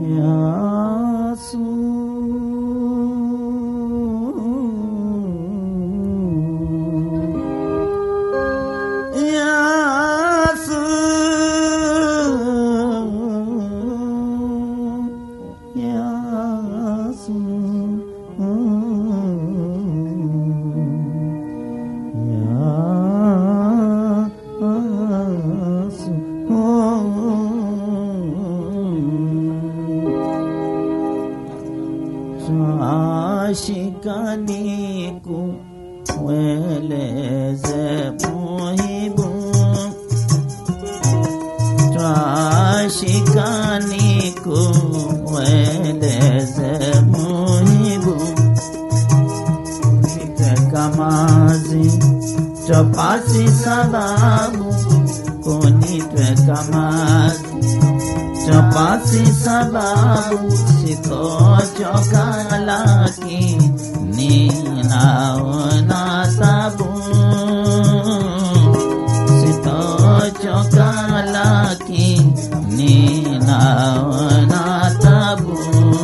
Ashikaniku mweleze muhibu Twashikaniku mweleze muhibu Niteka mazi topasi sababu kunitweka mazi topasi sababu sitochoka lakini naona tabu sitochoka lakini naona tabu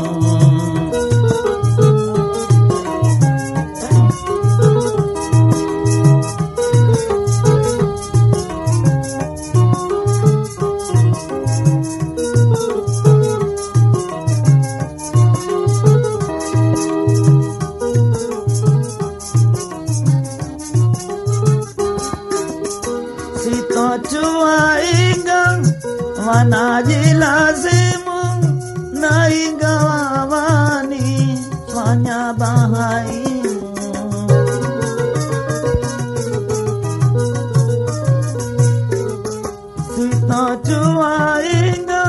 sitochua inga wanajilazimu na inga wawani fanya bahaimu sitochua inga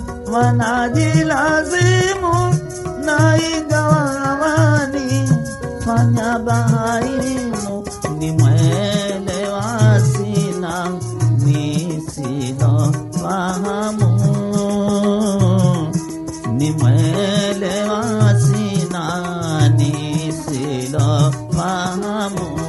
wanajilazimu na inga wawani fanya bahaimu ni mwelewa sina nisilo fahamu ni mwelewa sina nisilo fahamu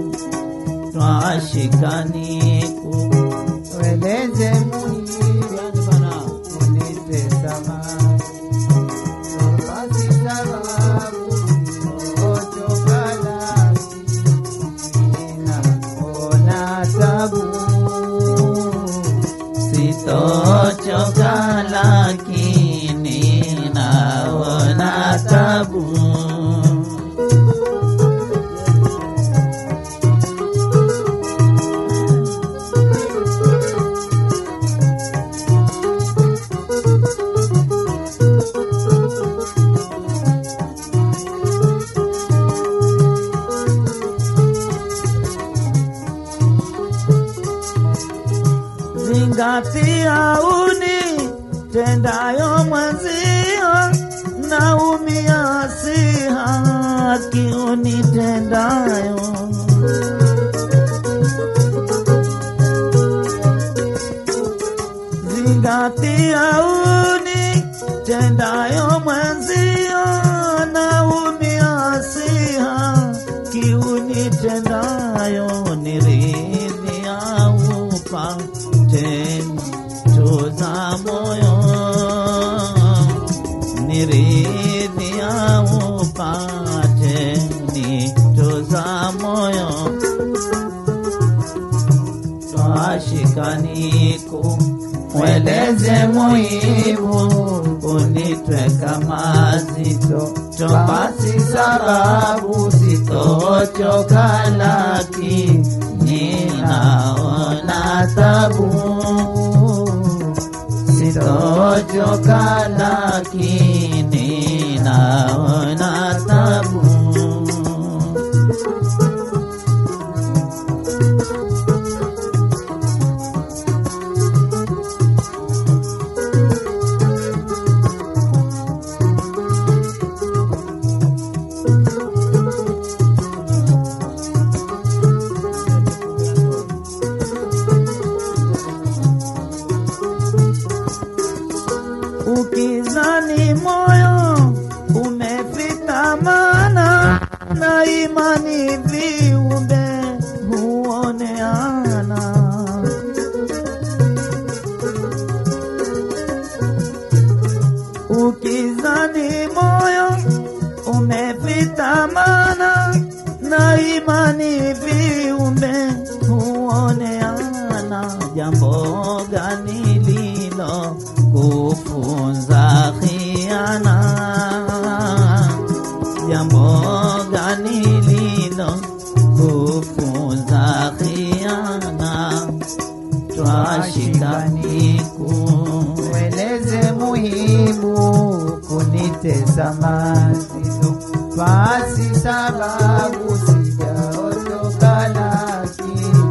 twashikaniku Weleze mwili bana unipe samani basi sababu otokana ninaona tabu sitochoka lakini naona tabu zingatia uni tendayo mwenzio naumia si haki unitendayo zingatia uni tendayo mwenzio naumia si haki unitendayo niridhi au upate tuza moyo niridhi au upate ni tuza moyo twashikaniku mweleze muhimu unitweka mazito topasi sababu sitochoka lakini naona tabu sitochoka lakini naona tabu ukizani moyo umefitamana na imani viumbe huoneana ukizani moyo umepita mana na imani viumbe huoneana jambo gani lilo kufunza khiana jambo gani lilo kufunza khiana twashikaniku Mweleze muhimu kunitesa mazito, basi sababu sijaondoka, lakini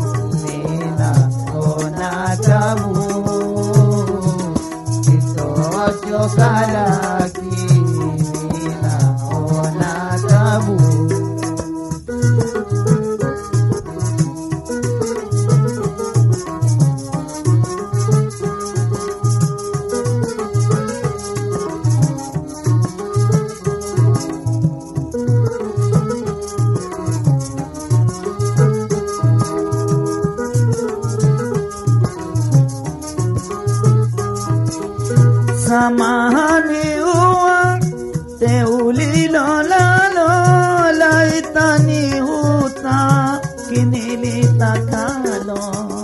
ninaona tabu, sitochoka, lakini ninaona tabu. samahani uwa teulilolalo laitani huta kinilitakalo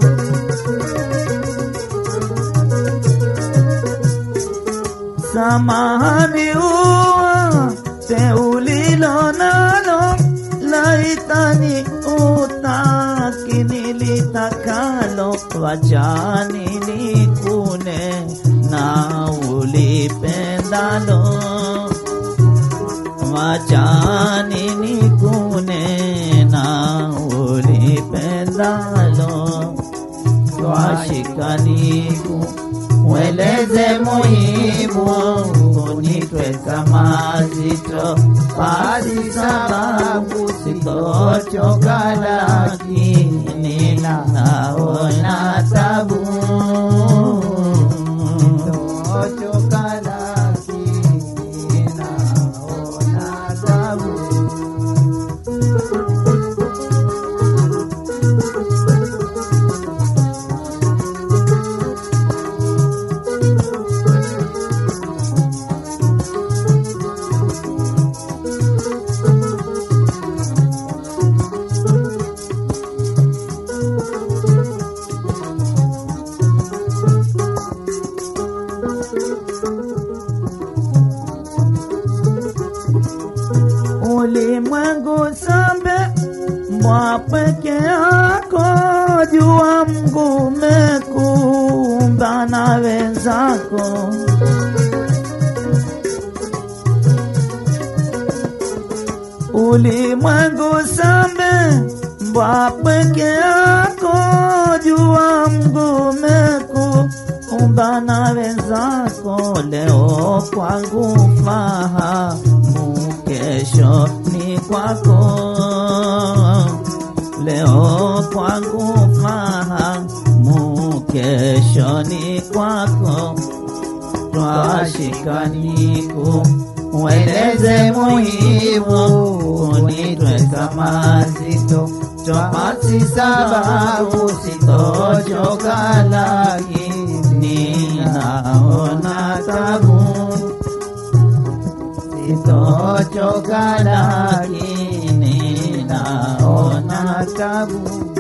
samahani uwa teulilonalo laitani huta kinilitakalo wachani nikune na ulipendalo wachani nikune na ulipendalo twashikaniku mweleze muhimu kunitweka mazito basi sababu sitochoka lakini naona tabu Sitochoka, lakini naona tabu. ulimwengu sambe mwa peke yako jua Mungu umekuumba na wenzako ulimwengu sambe mbwa peke yako jua Mungu umekuumba na wenzako leo kwangu fahamu kesho ni kwako leo kwangu fahamu kesho ni kwako twashikaniku mweleze muhimu kunitweka mazito twapasi sababu sitochoka lakini naona tabu sitochoka lakini naona tabu